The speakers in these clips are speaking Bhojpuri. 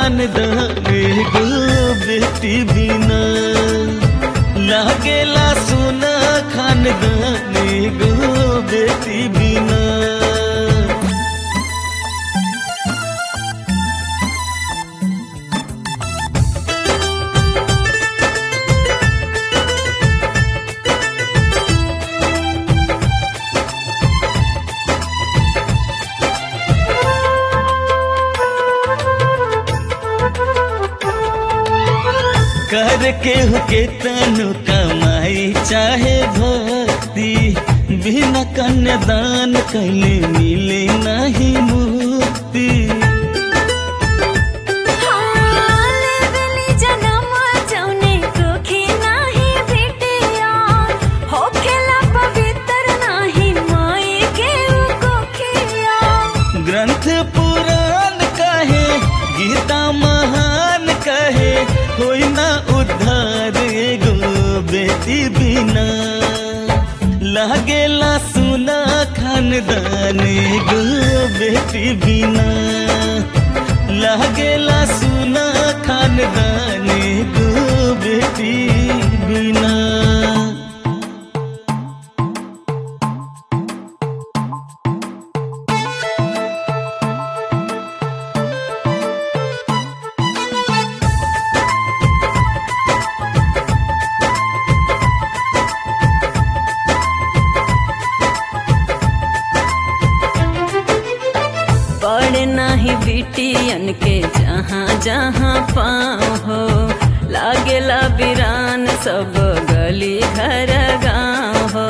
खानदान एगो बेटी बिना लागेला सुना खानदान एगो बेटी बिना कर के हो के तनु कमाई चाहे भक्ति बिना कन्यादान कैले मिले नहीं मुक्ति लेवेली जनम जौने कोखी नाही भेटिया होखेला पवित्र नाही माई के उ कोखिया ग्रंथ पुराण कहे गीता महान कहे होई ना उद्धार एगो बेटी बिना लागेला सुना खानदान एगो बेटी बिना लागेला सुना खानदान एगो बेटी बिना पड़े नाही बिटियन के जहाँ जहाँ पाँव हो लागेला बिरान सब गली घर गाँव हो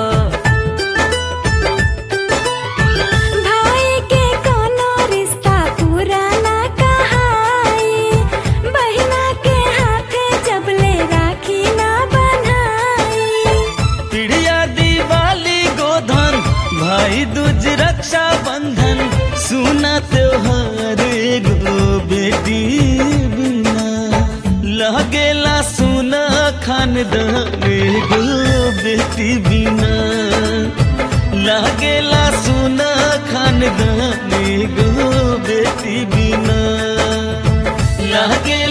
भाई के कोनो रिश्ता पुराना कहाई बहिना के हाथे जबले राखी ना बनाई पिड़िया दिवाली गोधन भाई दूज रक्षा बंधन सुना त्योहार एगो बेटी बिना लगेला सुना खानदान एगो बेटी बिना लगेला सुना खानदान एगो बेटी बिना लगे